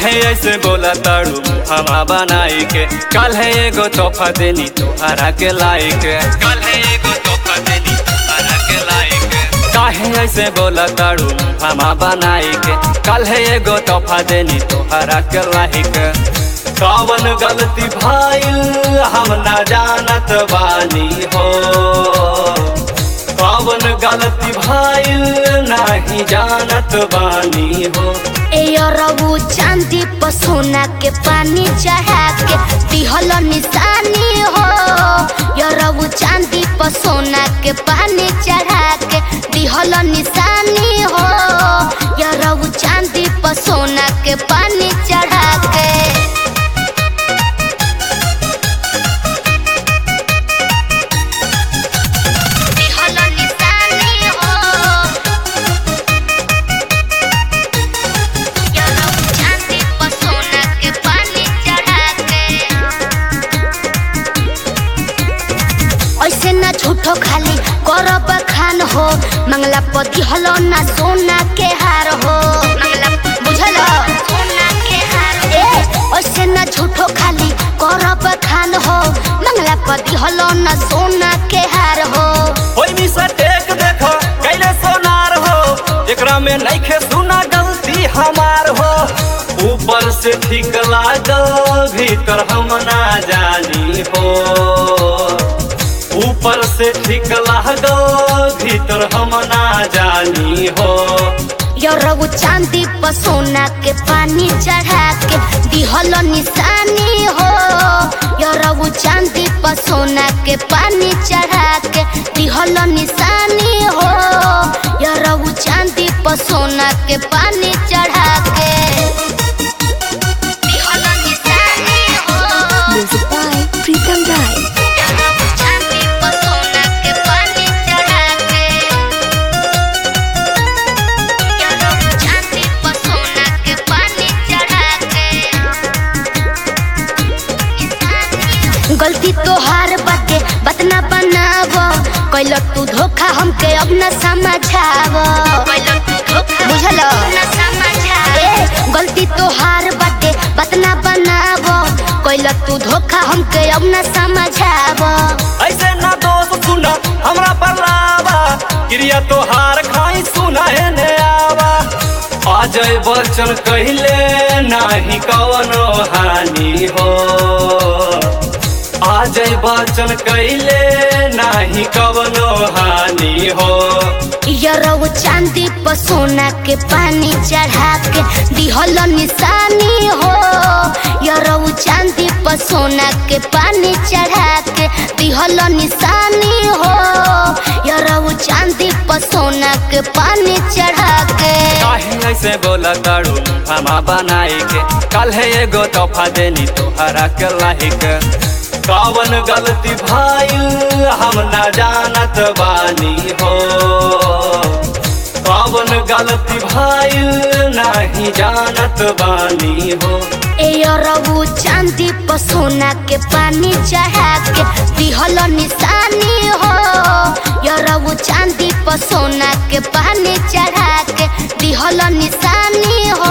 काहे ऐसे बोला ताड़ू हमा बनाई के कल है एगो तोहफा देनी तोहरा के लायक कल है एगो तोहफा देनी तोहरा के लायक काहे ऐसे बोला ताड़ू हमा बनाई के कल है एगो तोहफा देनी तोहरा के लायक कवन गलती भाईल हम ना जानत बानी हो कवन गलती भाईल नहीं जानत बानी हो ए रबू चांदी पर सोना के पानी चढ़ा के दिहल निशानी हो रबू चांदी पर सोना के पानी चढ़ा के दिहल निशानी हो रबू चांदी पर सोना के पानी चढ़ा के दिहल निशानी हो चांदी पर सोना के पानी चढ़ा के ऐसे ना झूठो खाली करब खान हो मंगला पति हलो ना सोना के हार हो मंगला बुझल सोना के हार ए ऐसे ना झूठो खाली करब खान हो मंगला पति हलो ना सोना के हार हो ओई मी से टेक देखो कैले सोनार हो एकरा में नइखे सुना गलती हमार हो ऊपर से ठीक लागल भीतर हम ना जानी हो ऊपर से ठीक लागल भीतर हम ना जानी हो रबू चांदी पर सोना के पानी चढ़ा के दिहल निशानी हो रबू चांदी पर सोना के पानी चढ़ा के दिहल निशानी हो रबू चांदी पर सोना के पानी चढ़ा के दिहल निशानी हो Music by Pritam Rai. रबू चांदी पर सोना के पानी चढ़ा के चांदी पर सोना के पानी चढ़ा के गलती तोहार बाटे बात ना बनाव कैल तू धोखा हमके अब न समझाव बुझल ए, गलती तोहार बाटे बात ना बनाव कैल तू धोखा हमके अब न समझाव ऐसे ना दोस्त सुना हमरा पर लावा क्रिया तोहार खाई सुना है ने आवा अजय बच्चन कहले नाही कवनो हानि हो अजय बच्चन कहले नाही कवनो हानि हो यरौ चांदी पर सोना के पानी चढ़ा के दिहल निशानी हो यरौ चांदी पर सोना के पानी चढ़ा के दिहल निशानी हो यरौ चांदी पर सोना के पानी चढ़ा के काहे ऐसे बोला ताड़ू हमा बनाई के कल है एगो तोहफा देनी तोहरा के लाहिक कवन गलती भाईल हम ना जानत बानी हो कवन गलती भाईल नहीं जानत बानी हो ए रबू चांदी पर सोना के पानी चढ़ा के दिहल निशानी हो रबू चांदी पर सोना के पानी चढ़ा के दिहल निशानी हो